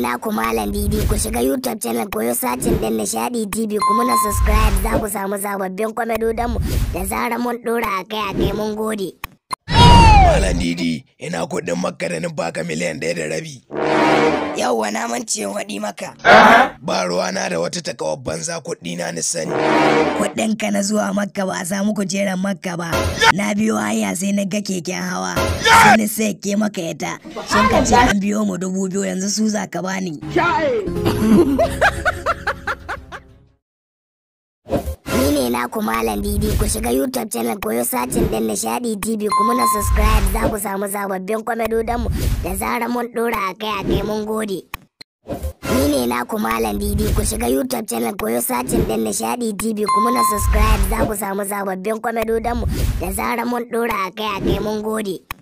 naku Malam Didi ku shiga YouTube channel koyo sacin din Nishadi TV kuma na subscribe za ku samu sababbin kwamedodan mu da zarar mun dora akai akai mun gode. Malam Didi, ina kuɗin makka da baka miliyan ɗaya da rabi. Yauwa na mance waɗi maka. Ba ruwana da wata takawar banza kuɗi na ni sani. Kuɗinka na zuwa makka ba a samu kujerar makka ba. Na biyo hanya sai na ga keken hawa. Sai ni sai ke maka ita. Sun ka ce an biyo mu dubu biyu yanzu su za ka bani. Ni ne naku Malam Didi ku shiga YouTube channel koyo sacin din Nishadi TV kuma na subscribe za ku samu sababbin kwamedodan mu da zarar mun dora akai akai mun gode. Ni ne naku Malam Didi ku shiga YouTube channel koyo sacin din Nishadi TV kuma na subscribe za ku samu sababbin kwamedodan mu da zarar mun dora akai akai mun gode.